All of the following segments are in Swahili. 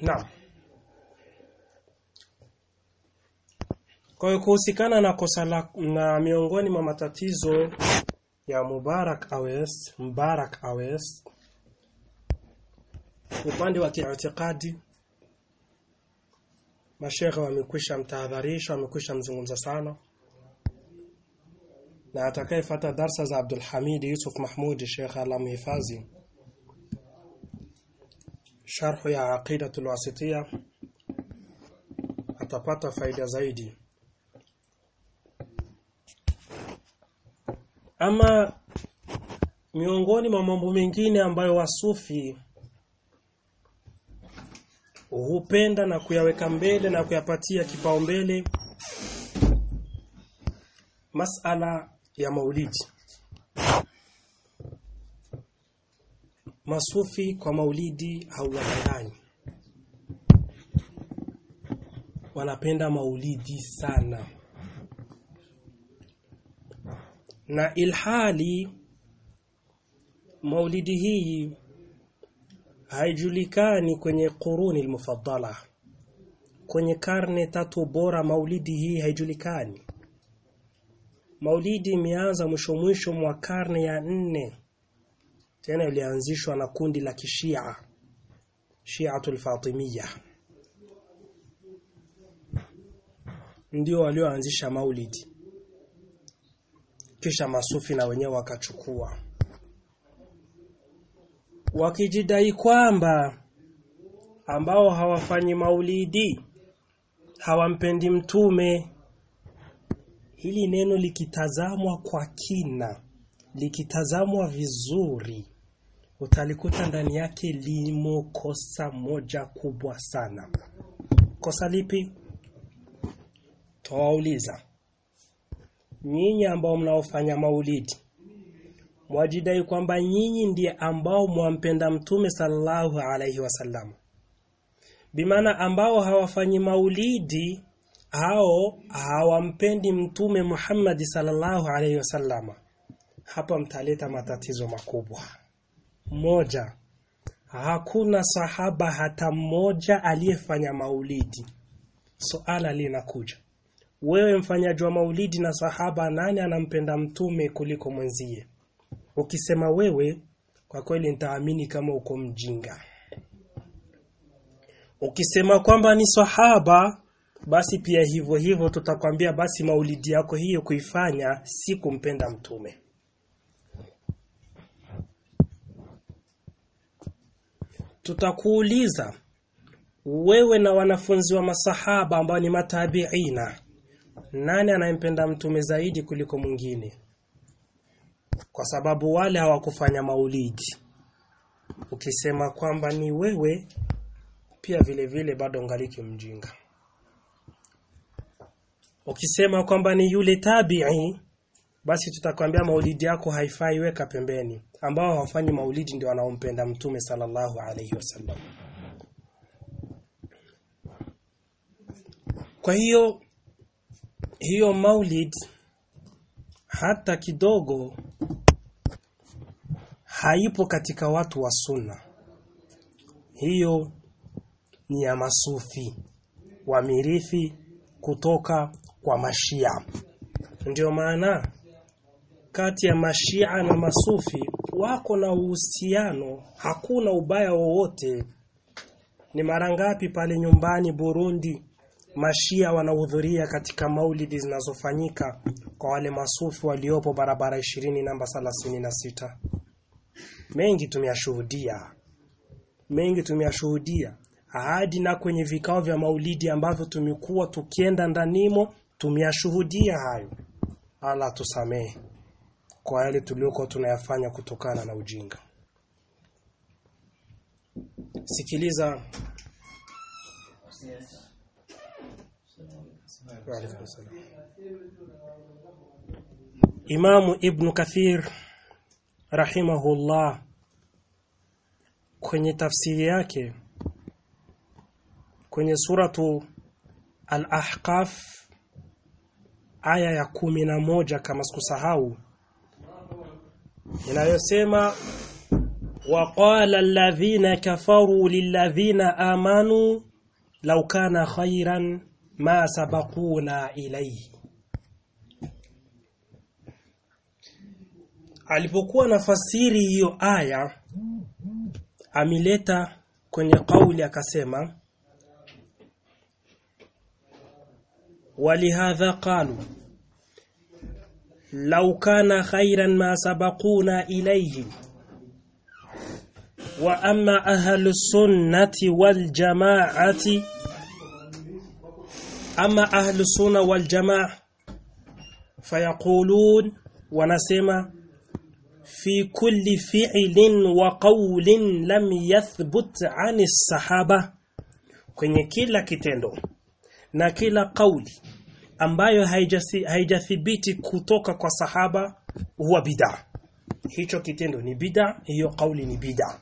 Naam. Kwa hiyo kuhusikana na kosa la na miongoni mwa matatizo ya Mubarak Awes, Mubarak Awes upande wa kiitikadi mashekhe wamekwisha mtahadharisha, wamekwisha mzungumza sana, na atakayefuata darsa za Abdul Hamid Yusuf Mahmud Sheikh Allah mhifadhi, sharhu ya Aqidatul Wasitiya atapata faida zaidi. Ama miongoni mwa mambo mengine ambayo wasufi hupenda na kuyaweka mbele na kuyapatia kipaumbele masala ya maulidi. Masufi kwa maulidi hawadanganyi, wanapenda maulidi sana, na ilhali maulidi hii haijulikani kwenye quruni almufaddala, kwenye karne tatu bora, maulidi hii haijulikani. Maulidi imeanza mwisho mwisho mwa karne ya nne, tena ilianzishwa na kundi la kishia Shiatul Fatimiyya, ndio walioanzisha maulidi, kisha masufi na wenyewe wakachukua wakijidai kwamba ambao hawafanyi maulidi hawampendi mtume. Hili neno likitazamwa kwa kina, likitazamwa vizuri, utalikuta ndani yake limo kosa moja kubwa sana. Kosa lipi? Tawauliza nyinyi ambao mnaofanya maulidi mwajidai kwamba nyinyi ndiye ambao mwampenda mtume sallallahu alaihi wasallam, bimaana ambao hawafanyi maulidi hao hawampendi mtume Muhammad sallallahu alaihi wasallam. Hapa mtaleta matatizo makubwa. Moja, hakuna sahaba hata mmoja aliyefanya maulidi. Suala linakuja, wewe mfanyaji wa maulidi na sahaba, nani anampenda mtume kuliko mwenzie? Ukisema wewe, kwa kweli nitaamini kama uko mjinga. Ukisema kwamba ni sahaba, basi pia hivyo hivyo tutakwambia basi maulidi yako hiyo kuifanya si kumpenda mtume. Tutakuuliza wewe na wanafunzi wa masahaba ambao ni matabiina, nani anayempenda mtume zaidi kuliko mwingine? kwa sababu wale hawakufanya maulidi. Ukisema kwamba ni wewe, pia vile vile bado ngaliki mjinga. Ukisema kwamba ni yule tabi'i, basi tutakwambia maulidi yako haifai, weka pembeni. Ambao hawafanyi maulidi ndio wanaompenda mtume sallallahu alaihi wasallam. Kwa hiyo hiyo maulid hata kidogo haipo katika watu wa sunna. Hiyo ni ya masufi wamirithi kutoka kwa mashia. Ndio maana kati ya mashia na masufi wako na uhusiano, hakuna ubaya wowote. Ni mara ngapi pale nyumbani Burundi mashia wanahudhuria katika maulidi zinazofanyika kwa wale masufi waliopo barabara ishirini namba thelathini na sita. Mengi tumeyashuhudia, mengi tumeyashuhudia hadi na kwenye vikao vya maulidi ambavyo tumekuwa tukienda ndanimo, tumeyashuhudia hayo. Allah tusamehe kwa yale tuliokuwa tunayafanya kutokana na ujinga. Sikiliza. Imamu Ibn Kathir rahimahullah kwenye tafsiri yake kwenye suratu Al-Ahqaf aya ya kumi na moja kama sikusahau, inayosema وقال الذين كفروا للذين آمنوا لو كان خيرا ما سبقونا إليه alipokuwa nafasiri hiyo aya amileta kwenye kauli akasema ولهذا قالوا لو كان خيرا ما سبقونا إليه وأما أهل السنة والجماعة أما أهل السنة والجماعة فيقولون ونسمع في كل فعل وقول لم يثبت عن الصحابة kwenye kila kitendo na kila kauli ambayo haijathibiti kutoka kwa sahaba huwa bid'a hicho kitendo ni bid'a hiyo kauli ni bid'a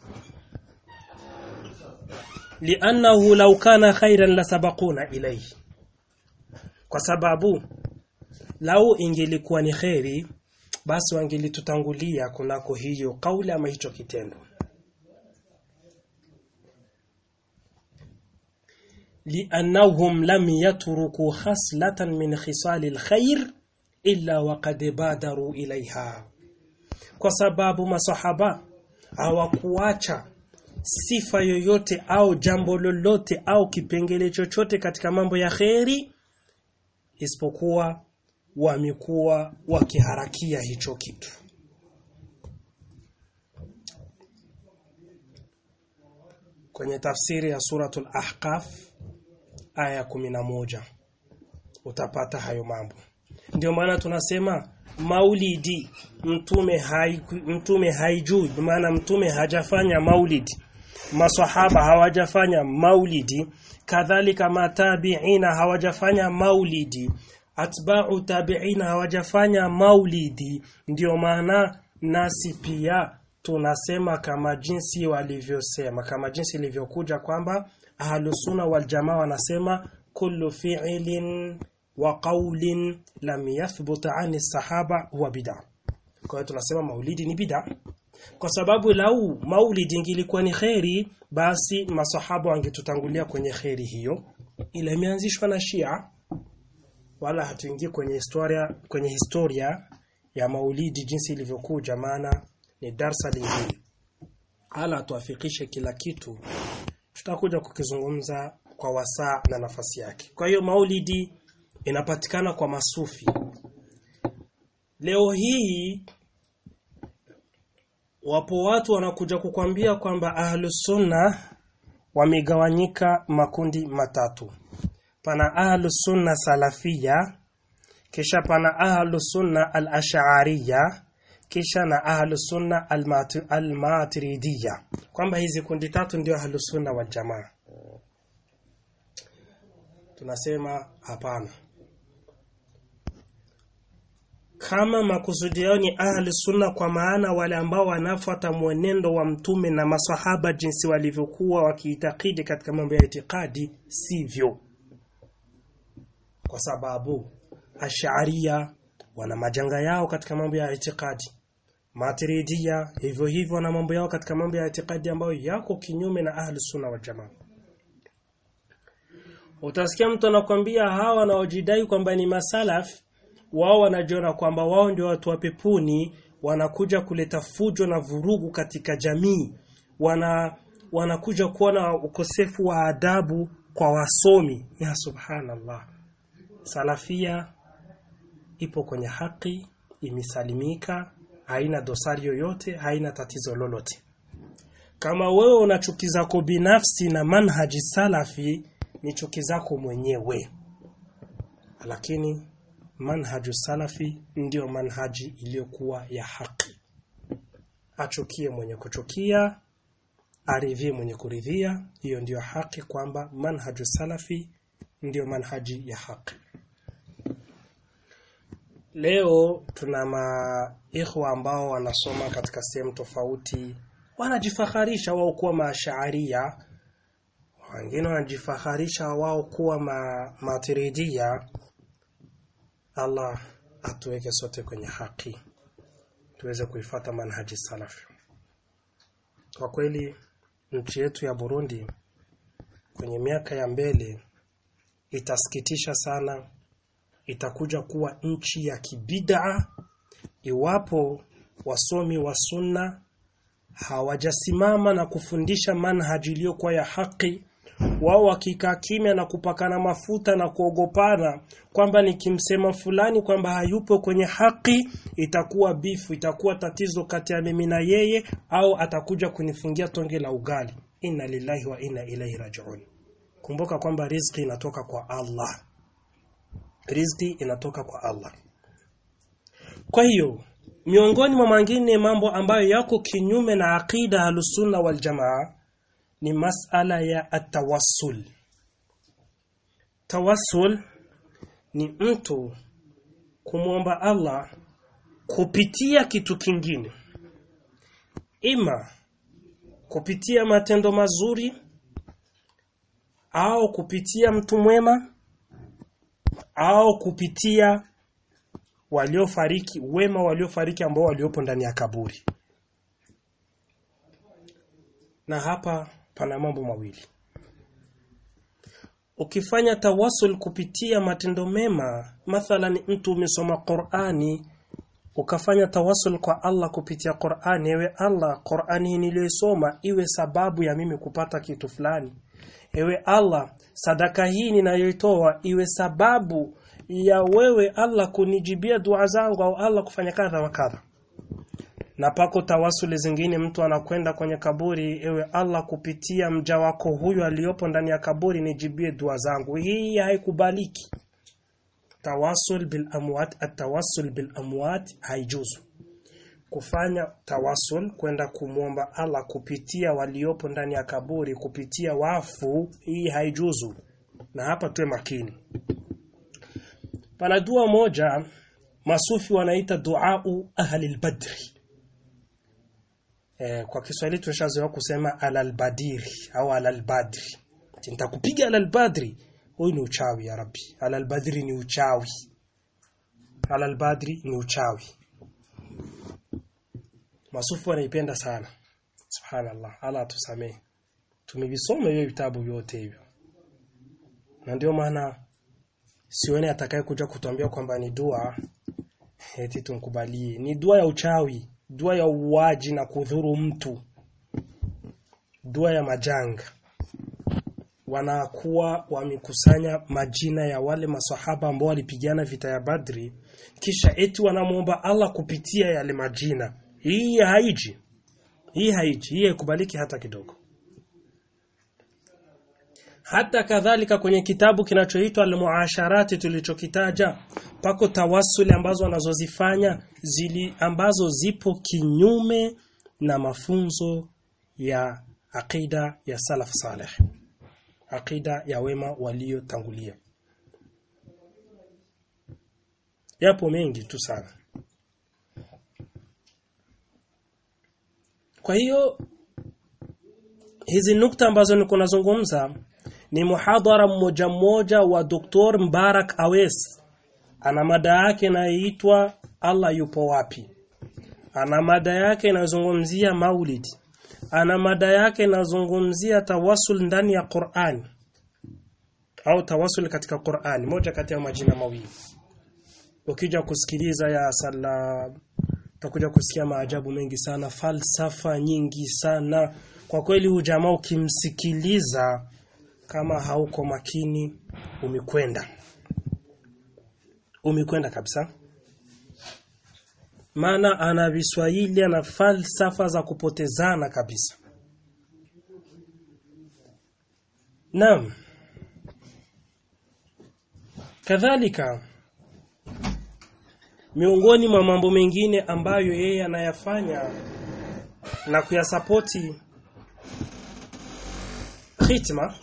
li'annahu law kana khairan lasabaquna ilayhi kwa sababu lau ingelikuwa ni kheri basi wangelitutangulia kunako hiyo kauli ama hicho kitendo لأنهم لم يتركوا خصلة من خصال الخير إلا وقد بادروا إليها kwa sababu masahaba hawakuacha sifa yoyote au jambo lolote au kipengele chochote katika mambo ya kheri isipokuwa wamekuwa wakiharakia hicho kitu kwenye tafsiri ya suratul ahqaf aya moja utapata hayo mambo ndio maana tunasema maulidi mtume hai, mtume haijui maana mtume hajafanya maulidi maswahaba hawajafanya maulidi kadhalika matabiina hawajafanya maulidi atba'u tabiina hawajafanya maulidi ndio maana nasi pia tunasema kama jinsi walivyosema kama jinsi ilivyokuja kwamba ahlusuna waljamaa wanasema kullu fi'lin wa qawlin lam yathbut ani sahaba huwa bid'a kwa hiyo tunasema maulidi ni bid'a kwa sababu lau maulidi ingilikuwa ni kheri basi masahaba wangetutangulia kwenye kheri hiyo ila imeanzishwa na Shia wala hatuingii kwenye historia kwenye historia ya maulidi jinsi ilivyokuja maana ni darsa lingine hala tuafikishe kila kitu tutakuja kukizungumza kwa wasaa na nafasi yake kwa hiyo maulidi inapatikana kwa masufi leo hii wapo watu wanakuja kukwambia kwamba ahlus sunna wamegawanyika makundi matatu pana ahlus sunna salafia kisha pana ahlus sunna al-ash'ariyya kisha na ahlus sunna al-maturidiyya kwamba hizi kundi tatu ndio ahlus sunna wal jamaa tunasema hapana kama makusudi yao ni ahli sunna kwa maana wale ambao wanafuata mwenendo wa mtume na masahaba jinsi walivyokuwa wakiitakidi katika mambo ya itikadi sivyo kwa sababu ash'aria wana majanga yao katika mambo ya itikadi matiridia hivyo hivyo na mambo yao katika mambo ya itikadi ambayo yako kinyume na ahli sunna wa jamaa utasikia mtu anakwambia hawa wanaojidai kwamba ni masalaf wao wanajiona kwamba wao ndio watu wa peponi wanakuja kuleta fujo na vurugu katika jamii wana wanakuja kuona ukosefu wa adabu kwa wasomi ya subhanallah salafia ipo kwenye haki imesalimika haina dosari yoyote haina tatizo lolote kama wewe una chuki zako binafsi na manhaji salafi ni chuki zako mwenyewe lakini manhaju salafi ndiyo manhaji iliyokuwa ya haki achukie mwenye kuchukia aridhie mwenye kuridhia hiyo ndiyo haki kwamba manhaju salafi ndiyo manhaji ya haki leo tuna maikhwa ambao wanasoma katika sehemu tofauti wanajifaharisha wao kuwa maashaaria wengine wanajifaharisha wao kuwa ma, matiridia Allah atuweke sote kwenye haki tuweze kuifata manhaji salafi kwa kweli nchi yetu ya Burundi kwenye miaka ya mbele itasikitisha sana itakuja kuwa nchi ya kibidaa iwapo wasomi wa sunna hawajasimama na kufundisha manhaji iliyokuwa ya haki wao wakikaa kimya na kupakana mafuta na kuogopana kwamba nikimsema fulani kwamba hayupo kwenye haki itakuwa bifu itakuwa tatizo kati ya mimi na yeye au atakuja kunifungia tonge la ugali inna lillahi wa inna ilaihi rajiun kumbuka kwamba riziki inatoka kwa Allah riziki inatoka kwa Allah kwa hiyo miongoni mwa mengine mambo ambayo yako kinyume na aqida alusunna wal jamaa ni masala ya atawassul tawassul ni mtu kumwomba Allah kupitia kitu kingine ima kupitia matendo mazuri au kupitia mtu mwema au kupitia waliofariki wema waliofariki ambao waliopo ndani ya kaburi na hapa pana mambo mawili ukifanya tawasul kupitia matendo mema mathalan mtu umesoma Qur'ani ukafanya tawasul kwa Allah kupitia Qur'ani ewe Allah Qur'ani hii niliyosoma iwe sababu ya mimi kupata kitu fulani ewe Allah sadaka hii ninayoitoa iwe sababu ya wewe Allah kunijibia dua zangu au Allah kufanya kadha wa kadha na pako tawasuli zingine mtu anakwenda kwenye kaburi ewe Allah kupitia mja wako huyu aliyopo ndani ya kaburi nijibie dua zangu hii haikubaliki tawasul bil amwat atawassul bil amwat haijuzu kufanya tawasul kwenda kumwomba Allah kupitia waliopo ndani ya kaburi kupitia wafu hii haijuzu na hapa tuwe makini pana dua moja masufi wanaita duau ahli albadri eh, kwa Kiswahili tumeshazoea kusema alalbadiri au alalbadri nitakupiga alalbadri huyu ni uchawi ya rabbi alalbadri ni uchawi alalbadri ni uchawi masufi wanaipenda sana subhanallah ala atusamee tumevisoma hiyo vitabu vyote hivyo na ndio maana sione atakaye kuja kutuambia kwamba ni dua eti tumkubalie ni dua ya uchawi dua ya uwaji na kudhuru mtu dua ya majanga wanakuwa wamekusanya majina ya wale masahaba ambao walipigana vita ya Badri kisha eti wanamuomba Allah kupitia yale majina hii haiji hii haiji hii haikubaliki hata kidogo hata kadhalika kwenye kitabu kinachoitwa al-muasharati tulichokitaja pako tawasuli ambazo wanazozifanya zili ambazo zipo kinyume na mafunzo ya aqida ya salaf saleh aqida ya wema waliotangulia yapo mengi tu sana kwa hiyo hizi nukta ambazo niko nazungumza ni muhadhara mmoja mmoja wa Dr. Mbarak Awes ana mada yake inayoitwa Allah yupo wapi ana mada yake inazungumzia maulid ana mada yake inazungumzia tawasul ndani ya Qur'an au tawasul katika Qur'an moja kati ya majina mawili ukija kusikiliza ya salam utakuja kusikia maajabu mengi sana falsafa nyingi sana kwa kweli hujamaa ukimsikiliza kama hauko makini umekwenda umekwenda kabisa maana ana viswahili ana falsafa za kupotezana kabisa naam kadhalika miongoni mwa mambo mengine ambayo yeye anayafanya na kuyasapoti khitma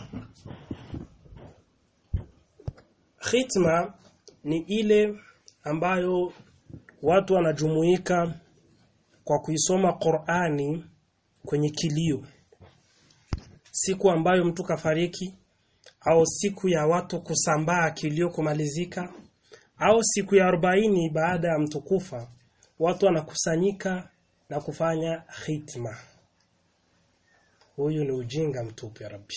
khitma ni ile ambayo watu wanajumuika kwa kuisoma Qur'ani kwenye kilio siku ambayo mtu kafariki au siku ya watu kusambaa kilio kumalizika au siku ya arobaini baada ya mtu kufa watu wanakusanyika na kufanya khitma huyu ni ujinga mtupu ya rabbi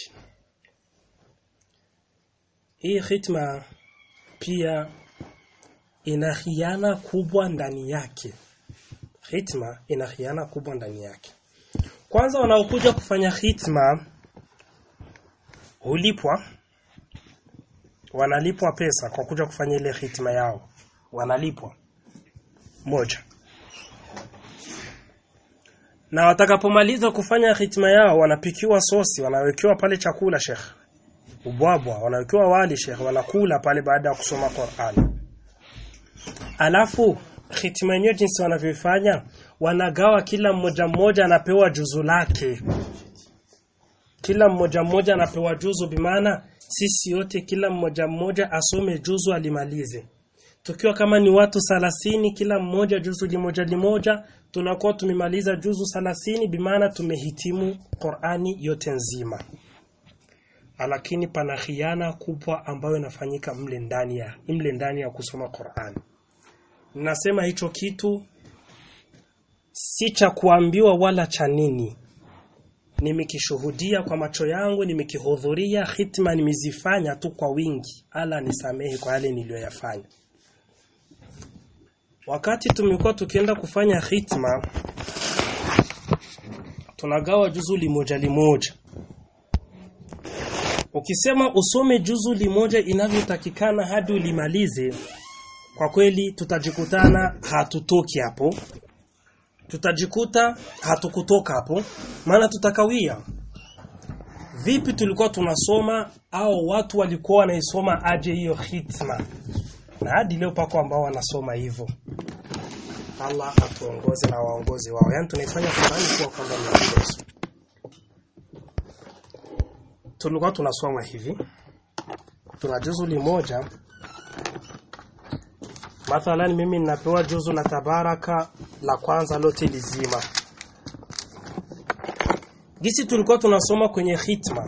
hii khitma pia ina khiana kubwa ndani yake khitma ina khiana kubwa ndani yake kwanza wanaokuja kufanya khitma hulipwa wanalipwa pesa kwa kuja kufanya ile khitma yao wanalipwa moja na watakapomaliza kufanya khitma yao wanapikiwa sosi wanawekewa pale chakula shekh ubwabwa wanawekewa wali shekh wanakula pale baada ya kusoma Qur'an alafu khitma yenyewe jinsi wanavyofanya wanagawa kila mmoja mmoja anapewa juzu lake kila mmoja mmoja anapewa juzu bimaana sisi yote kila mmoja mmoja asome juzu alimalize tukiwa kama ni watu salasini kila mmoja juzu limoja limoja tunakuwa tumemaliza juzu salasini bimaana tumehitimu Qur'ani yote nzima lakini pana khiana kubwa ambayo inafanyika mle ndani ya mle ndani ya kusoma Qur'ani nasema hicho kitu si cha kuambiwa wala cha nini nimekishuhudia kwa macho yangu nimekihudhuria hitma nimezifanya tu kwa wingi ala nisamehe kwa yale niliyoyafanya wakati tumekuwa tukienda kufanya hitma tunagawa juzu limoja limoja ukisema usome juzu limoja inavyotakikana hadi ulimalize kwa kweli tutajikutana hatutoki hapo tutajikuta hatukutoka hapo maana tutakawia vipi tulikuwa tunasoma au watu walikuwa wanaisoma aje hiyo hitma na hadi leo pako ambao wanasoma hivyo Allah atuongoze na waongozi wao yani tunaifanya Qur'ani kuwa kwamba ni mchezo tulikuwa tunasoma hivi tuna juzu limoja mathalan mimi ninapewa juzu la tabaraka la kwanza lote lizima gisi tulikuwa tunasoma kwenye hitma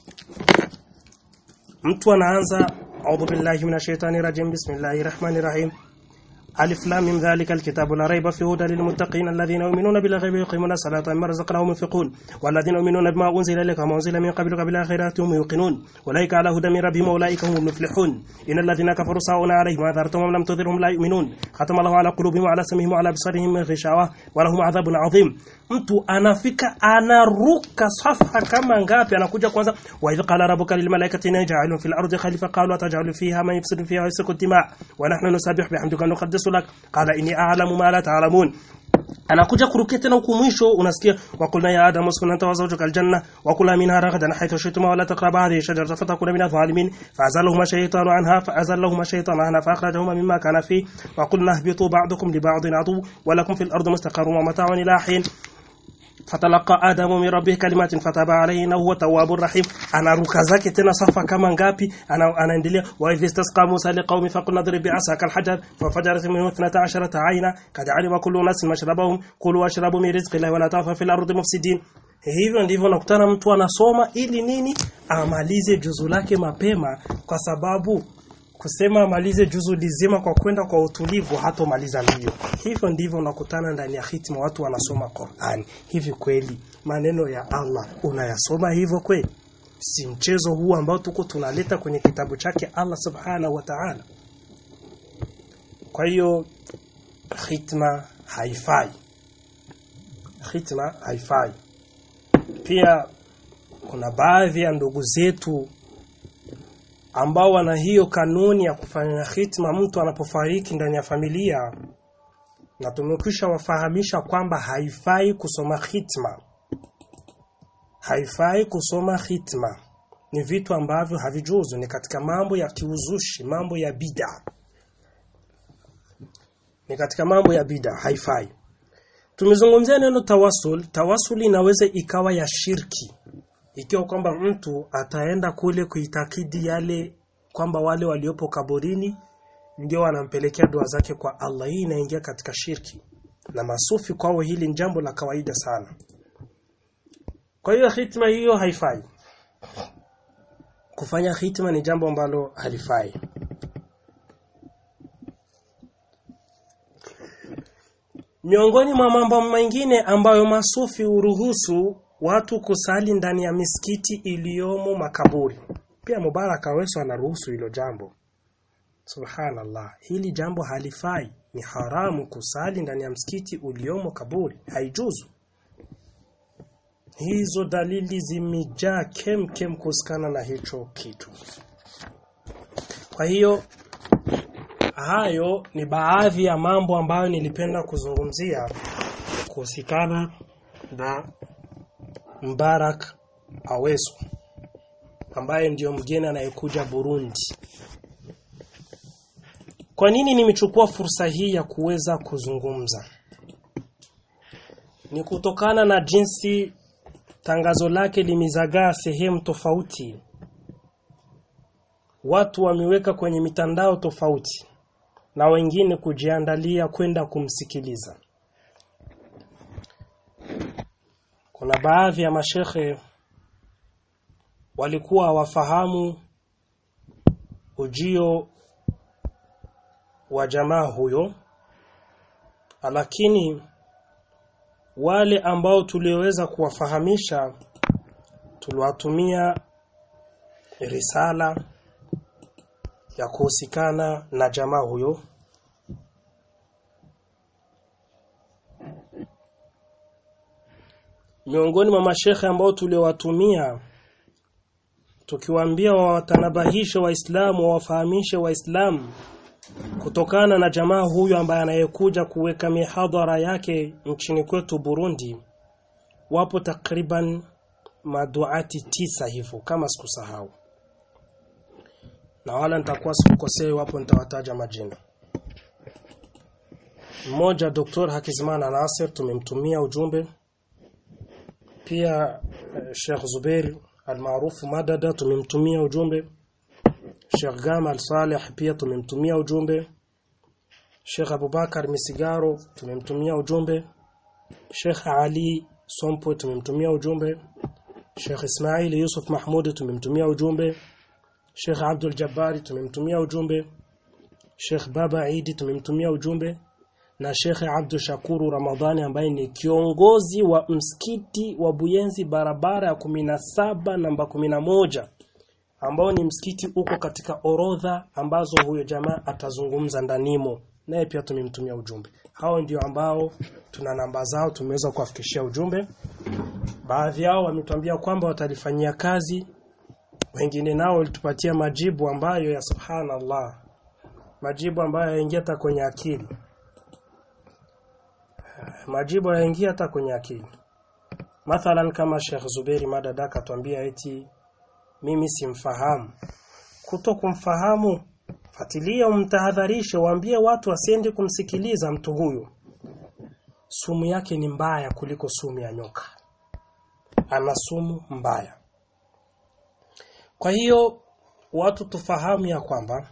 mtu anaanza a'udhu billahi minash shaitani rajim bismillahir rahmanir rahim ألف لام من ذلك الكتاب لا ريب فيه هدى للمتقين الذين يؤمنون بالغيب ويقيمون الصلاة ومما رزقناهم ينفقون والذين يؤمنون بما أنزل إليك وما أنزل من قبلك بالآخرة هم يوقنون أولئك على هدى من ربهم وأولئك هم المفلحون إن الذين كفروا سواء عليهم أنذرتهم أم لم تنذرهم لا يؤمنون ختم الله على قلوبهم وعلى سمعهم وعلى أبصارهم غشاوة ولهم عذاب عظيم mtu anafika anaruka safa kama ngapi anakuja kwanza wa idh qala rabbuka lil malaikati inna ja'alun fil ardi khalifa qalu ataj'alu fiha man yufsidu fiha wa yasfiku dima wa nahnu nusabbihu bihamdika wa nuqaddisu lak qala inni a'lamu ma la ta'lamun anakuja kurukia tena huku mwisho unasikia waqulna ya adam uskun anta wa zawjuka aljanna wa kula minha ragadan haythu shi'tuma wa la taqraba hadhihi shajarata fatakuna min adh-dhalimin fa'azallahuma shaytanu anha fa'azallahuma shaytanu anha fa'akhrajahuma mimma kana fi wa qulna ihbitu ba'dukum li ba'din adu wa lakum fil ardi mustaqarrun wa mata'un ila hin fatalaqa adamu min rabbih kalimatin fataba alayhi innahu huwa tawwabur rahim anaruka zake tena safa kama ngapi ana, anaendelea wa idh istasqa musa liqaumi faqulna drib bi'asaka alhajar fafajarat minhu 12 ayna kad alima kullu nasin mashrabahum kulu washrabu min rizqillahi wa la ta'fu fil ardi mufsidin hivyo ndivyo nakutana mtu anasoma ili nini amalize juzu lake mapema kwa sababu kusema amalize juzu lizima kwa kwenda kwa utulivu hatomaliza mbio. Hivyo ndivyo unakutana ndani ya hitima watu wanasoma Qur'an. Hivi kweli maneno ya Allah unayasoma hivyo kweli? Si mchezo huu ambao tuko tunaleta kwenye kitabu chake Allah Subhanahu wa Ta'ala. Kwa hiyo hitma haifai. Hitma haifai. Pia kuna baadhi ya ndugu zetu ambao wana hiyo kanuni ya kufanya hitma mtu anapofariki ndani ya familia na tumekwisha wafahamisha kwamba haifai kusoma hitma haifai kusoma hitma ni vitu ambavyo havijuzu ni katika mambo ya kiuzushi mambo ya bida ni katika mambo ya bida haifai tumezungumzia neno tawasul tawasul inaweza ikawa ya shirki ikiwa kwamba mtu ataenda kule kuitakidi yale kwamba wale waliopo kaburini ndio wanampelekea dua zake kwa Allah hii inaingia katika shirki na masufi kwao hili ni jambo la kawaida sana kwa hiyo hitma hiyo haifai kufanya hitma ni jambo ambalo halifai miongoni mwa mambo mengine ambayo masufi uruhusu watu kusali ndani ya misikiti iliyomo makaburi pia Mubarak Aweso anaruhusu hilo jambo subhanallah hili jambo halifai ni haramu kusali ndani ya msikiti uliomo kaburi haijuzu hizo dalili zimejaa kem kem kuhusikana na hicho kitu kwa hiyo hayo ni baadhi ya mambo ambayo nilipenda kuzungumzia kuhusikana na Mbarak Aweso ambaye ndiyo mgeni anayekuja Burundi. Kwa nini nimechukua fursa hii ya kuweza kuzungumza? Ni kutokana na jinsi tangazo lake limezagaa sehemu tofauti. Watu wameweka kwenye mitandao tofauti na wengine kujiandalia kwenda kumsikiliza. Kuna baadhi ya mashehe walikuwa hawafahamu ujio wa jamaa huyo lakini wale ambao tulioweza kuwafahamisha tuliwatumia risala ya kuhusikana na jamaa huyo miongoni mwa mashekhe ambao tuliowatumia tukiwaambia wawatanabahishe waislamu wawafahamishe waislamu kutokana na jamaa huyu ambaye anayekuja kuweka mihadhara yake nchini kwetu Burundi wapo takriban maduati tisa hivyo kama sikusahau na wala nitakuwa sikukosei wapo nitawataja majina mmoja Dr. Hakizimana Nasir tumemtumia ujumbe pia Sheikh Zubair almaarufu Madada tumemtumia ujumbe Sheikh Gamal Saleh pia tumemtumia ujumbe Sheikh Abubakar Misigaro tumemtumia ujumbe Sheikh Ali Sompo tumemtumia ujumbe Sheikh Ismail Yusuf Mahmud tumemtumia ujumbe Sheikh Abdul Jabbari tumemtumia ujumbe Sheikh Baba Idi tumemtumia ujumbe na Sheikh Abdul Shakuru Ramadhani ambaye ni kiongozi wa msikiti wa Buyenzi barabara ya 17 namba 11 ambao ni msikiti uko katika orodha ambazo huyo jamaa atazungumza ndanimo naye pia tumemtumia ujumbe hao ndio ambao tuna namba zao tumeweza kuwafikishia ujumbe baadhi yao wametuambia kwamba watalifanyia kazi wengine nao walitupatia majibu ambayo ya subhanallah majibu ambayo yaingia hata kwenye akili majibu yaingia hata kwenye akili mathalan kama Sheikh Zuberi Madadaka atuambia eti mimi simfahamu kuto kumfahamu fatilia umtahadharishe waambie watu wasiende kumsikiliza mtu huyu sumu yake ni mbaya kuliko sumu ya nyoka ana sumu mbaya kwa hiyo watu tufahamu ya kwamba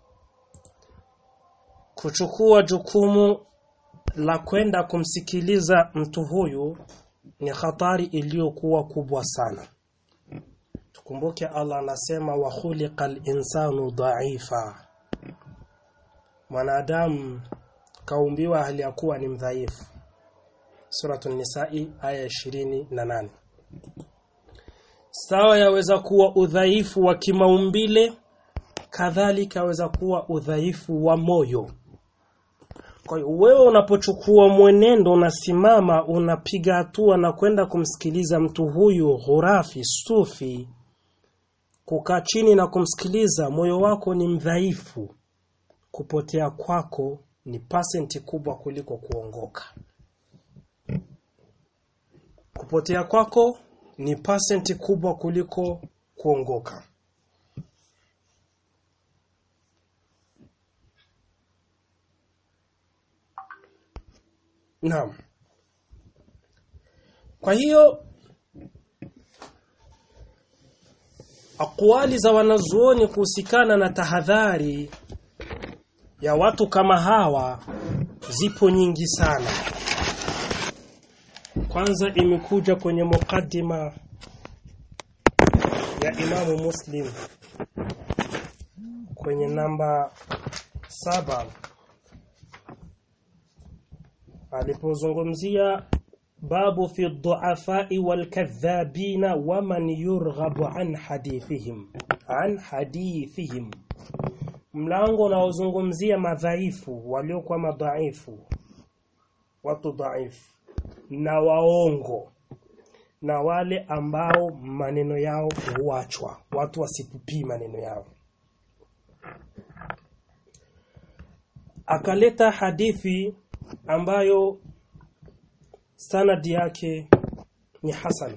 kuchukua jukumu la kwenda kumsikiliza mtu huyu ni hatari iliyokuwa kubwa sana tukumbuke Allah anasema wa khuliqal insanu dha'ifa mwanadamu kaumbiwa hali ya kuwa ni mdhaifu Suratul Nisa'i aya 28 sawa yaweza kuwa udhaifu wa kimaumbile kadhalika yaweza kuwa udhaifu wa moyo kwa hiyo wewe unapochukua mwenendo unasimama unapiga hatua na kwenda kumsikiliza mtu huyu ghurafi sufi kukaa chini na kumsikiliza moyo wako ni mdhaifu kupotea kwako ni pasenti kubwa kuliko kuongoka kupotea kwako ni pasenti kubwa kuliko kuongoka Naam. Kwa hiyo akwali za wanazuoni kuhusikana na tahadhari ya watu kama hawa zipo nyingi sana. Kwanza imekuja kwenye mukaddima ya Imamu Muslim kwenye namba saba alipozungumzia babu fi dhu'afai wal kadhabina wa man yurghabu an hadithihim an hadithihim mlango unaozungumzia madhaifu waliokuwa madhaifu watu dhaifu na waongo na wale ambao maneno yao huachwa watu wasipupii maneno yao akaleta hadithi ambayo sanadi yake ni hasan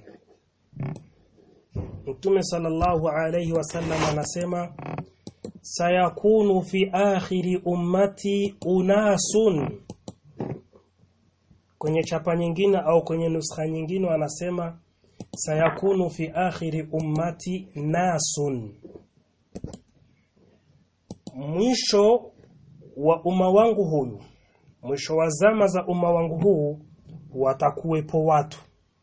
Mtume sallallahu alayhi wasallam anasema sayakunu fi akhiri ummati unasun kwenye chapa nyingine au kwenye nuskha nyingine wanasema sayakunu fi akhiri ummati nasun mwisho wa umma wangu huyu mwisho wa zama za umma wangu huu watakuwepo watu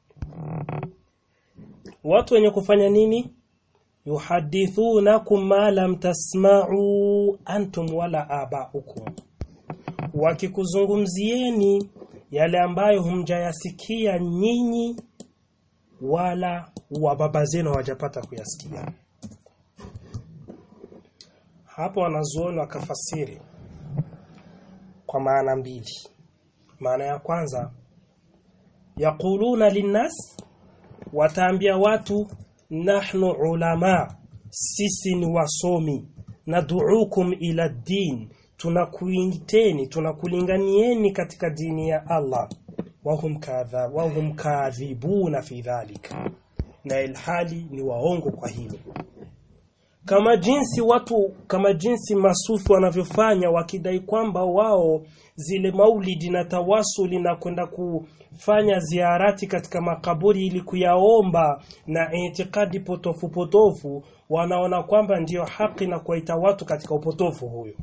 watu wenye kufanya nini yuhadithunakum ma lam tasma'u antum wala aba'ukum wakikuzungumzieni yale ambayo humjayasikia nyinyi wala wa baba zenu hawajapata kuyasikia hapo wanazuoni wakafasiri kwa maana mbili maana ya kwanza yaquluna linnas wataambia watu nahnu ulama sisi ni wasomi nad'uukum ila din tunakuiteni tunakulinganieni katika dini ya Allah wahum kadha wahum kadhibuna fi dhalika na ilhali ni waongo kwa hilo kama jinsi watu kama jinsi masufi wanavyofanya wakidai kwamba wao zile maulidi na tawasuli na kwenda kufanya ziarati katika makaburi ili kuyaomba na itikadi potofu potofu wanaona kwamba ndiyo haki na kuwaita watu katika upotofu huyo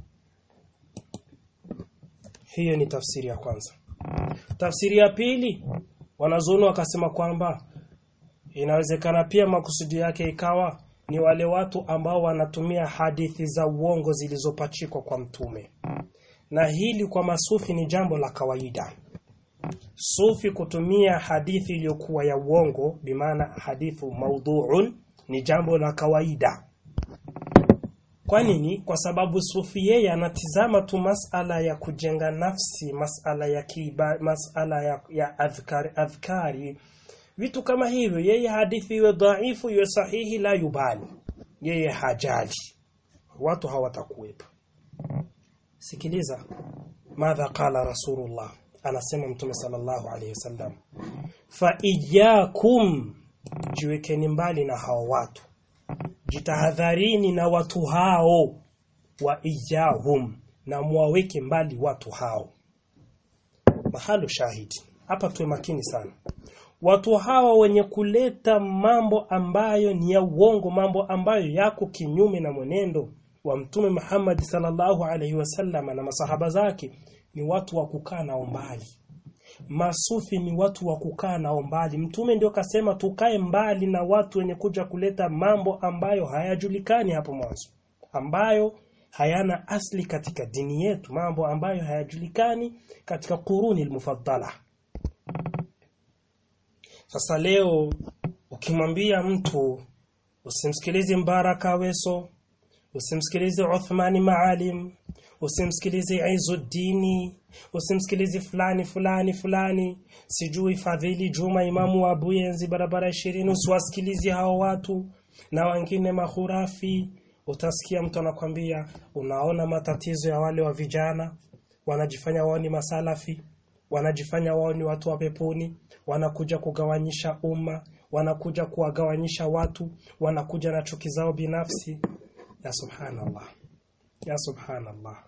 hiyo ni tafsiri ya kwanza tafsiri ya pili wanazuoni wakasema kwamba inawezekana pia makusudi yake ikawa ni wale watu ambao wanatumia hadithi za uongo zilizopachikwa kwa mtume na hili kwa masufi ni jambo la kawaida sufi kutumia hadithi iliyokuwa ya uongo bimaana hadithu maudhuun ni jambo la kawaida kwa nini kwa sababu sufi yeye anatizama tu masala ya kujenga nafsi masala ya kiba, masala ya, ya adhkari, adhkari vitu kama hivyo yeye hadithi iwe dhaifu iwe sahihi la yubali yeye hajali watu hawatakuwepo sikiliza madha qala rasulullah anasema mtume sallallahu alayhi wasallam fa iyakum jiwekeni mbali na hao watu jitahadharini na watu hao wa iyahum na muwaweke mbali watu hao mahalo shahidi hapa tuwe makini sana watu hawa wenye kuleta mambo ambayo ni ya uongo mambo ambayo yako kinyume na mwenendo wa mtume Muhammad sallallahu alaihi wasallam na masahaba zake ni watu wa kukaa nao mbali masufi ni watu wa kukaa nao mbali mtume ndio kasema tukae mbali na watu wenye kuja kuleta mambo ambayo hayajulikani hapo mwanzo ambayo hayana asli katika dini yetu mambo ambayo hayajulikani katika kuruni almufaddala sasa leo ukimwambia mtu usimsikilize Mbaraka Weso, usimsikilize Uthmani Maalim, usimsikilize Izuddini, usimsikilize fulani fulani fulani, sijui Fadhili Juma imamu wa Buyenzi barabara ishirini, usiwasikilize hao watu na wengine mahurafi. Utasikia mtu anakwambia, unaona matatizo ya wale wa vijana wanajifanya wao ni masalafi, wanajifanya wao ni watu wa peponi, wanakuja kugawanyisha umma, wanakuja kuwagawanyisha watu, wanakuja na chuki zao binafsi. Ya subhanallah, ya subhanallah,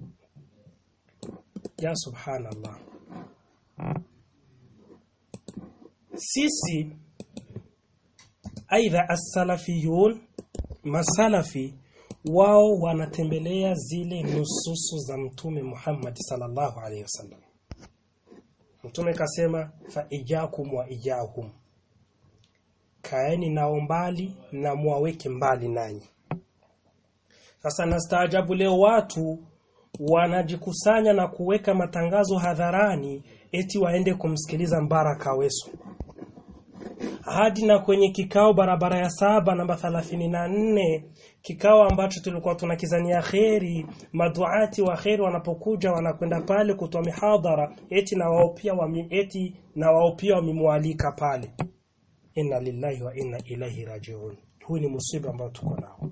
ya subhanallah. Sisi aidha as-salafiyun, masalafi wao wanatembelea zile nususu za Mtume Muhammad sallallahu alaihi wasallam. Mtume kasema fa ijakum wa ijahum, kaeni nao mbali na muwaweke mbali nanyi. Sasa nastaajabu leo watu wanajikusanya na kuweka matangazo hadharani eti waende kumsikiliza Mbaraka Weso hadi na kwenye kikao barabara ya saba namba 34 kikao ambacho tulikuwa tunakizania kheri maduati wa kheri wanapokuja wanakwenda pale kutoa mihadhara eti na wao pia wami, eti na wao pia wamemwalika pale inna lillahi wa inna ilaihi rajiun huu ni musiba ambao tuko nao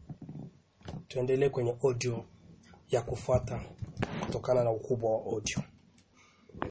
tuendelee kwenye audio ya kufuata kutokana na ukubwa wa audio